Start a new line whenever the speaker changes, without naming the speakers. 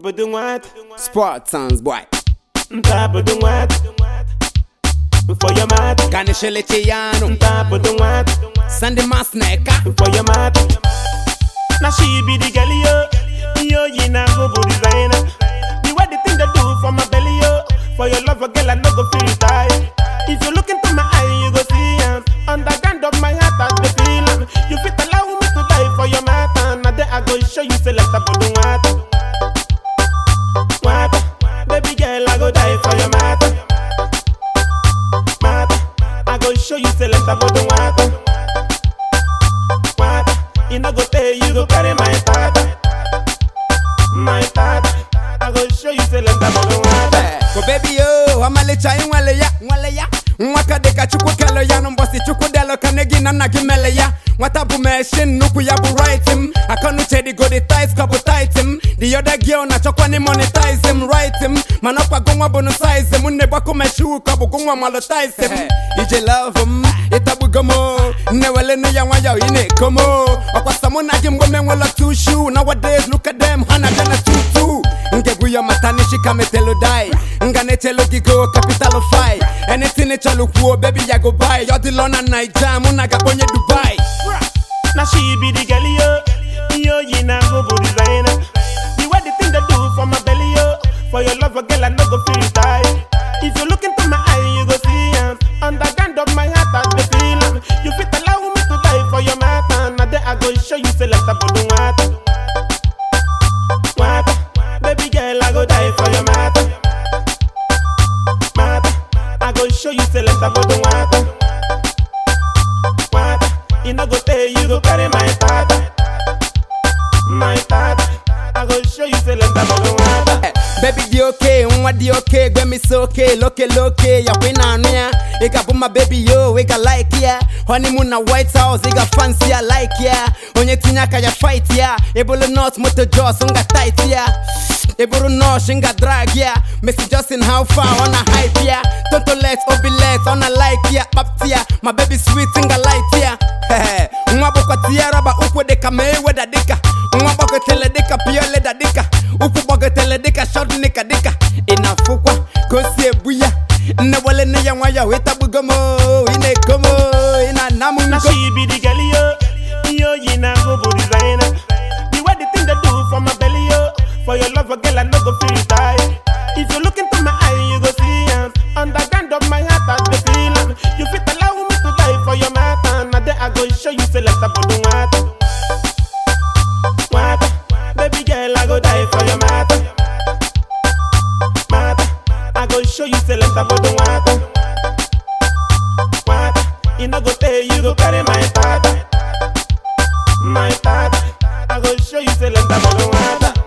Ntabudu what?
Sport sounds boy.
Ntabudu what? For your mat.
Kanishele Chiyano.
Ntabudu what?
Sandy Masneka.
For your mat. Now she be the girl yo. Yo, you na go go designer. The way the thing they do for my belly yo. For your love, girl, I no go feel tired. If you look into my eye, you go see am. Underground of my heart, I the feel am. You fit allow me to die for your matter. Now there I go show you say let's put the water. Water, baby girl, I go die for your matter. Matter, I go show you say let's put the water. Water, you no go tell you go carry my tata. My tata, I go show you say let's put the water.
Ko baby yo, amalicha inwale ya, nwale ya. Nwaka deka chukwu kelo ya no mbosi chukwu delo kanegi na nagi mele ya. Nwata bu machine nuku ya bu right him. Akonu chedi go the ties couple tight him. The other girl na chokwa ni monetize him right him. Manokwa gongwa bono size him. Unne bako meshu kabu gongwa malotize him. Ije love him, itabu gomo. Newele no ya wanya ine komo. Okwa samu na jimbo menwela two shoe. Nowadays look at them, hana gana tutu. ngebuyo matanishi kametelo dai nganetelo gigo capital of fight anything echalo kuo baby ya go buy yodi lona naija muna gabonye dubai
Now she be the girl yo, yo you na go go designer. The way the thing they do for my belly yo, for your love, girl I no go feel tired. If you look into my eye, you go see am. Underground of my heart, I the feel am. You fit allow me to die for your matter. Now there I go show you say let's put the water. Water, baby girl I go die for your matter. Matter, I go show you say let's put the water. Water, you no go tell you go carry my tata. My tata, I go show you say let's put the water.
Eh, baby di okay nwa di okay gbe mi so okay loke loke ya kwe na anu ya ika bu my baby yo we got like ya honeymoon na white house ika fancy ya like ya onye tinye aka ya fight ya ebolo not moto jaws nga tight ya eburu nosh nga drag ya Messi Justin how far on a hype ya Toto let obi let on a like ya Pap ya my baby sweet nga light ya Hehe, nwa bukwa tia raba ukwu dika Mayweather dika nwa gbagotele dika piole da dika ukwu gbagotele dika shot nika dika inafukwa kosi ebu ya nne wale nne ya nwa ya wetabugo mo ine komo ina namu
Now
nko
she be the girl yo, yo you na go go designer. The way the thing they do for my belly yo, for your love, girl I no go feel tired. If you look into my eye, you go see am. Underground of my heart, I the feel am. You fit allow me to die for your matter. Now there I go show you say let's put the water. Water, baby girl I go die for your matter. Matter, I go show you say let's put the water. Water, you no go tell you go carry my tata. My tata, I go show you say let's put the water.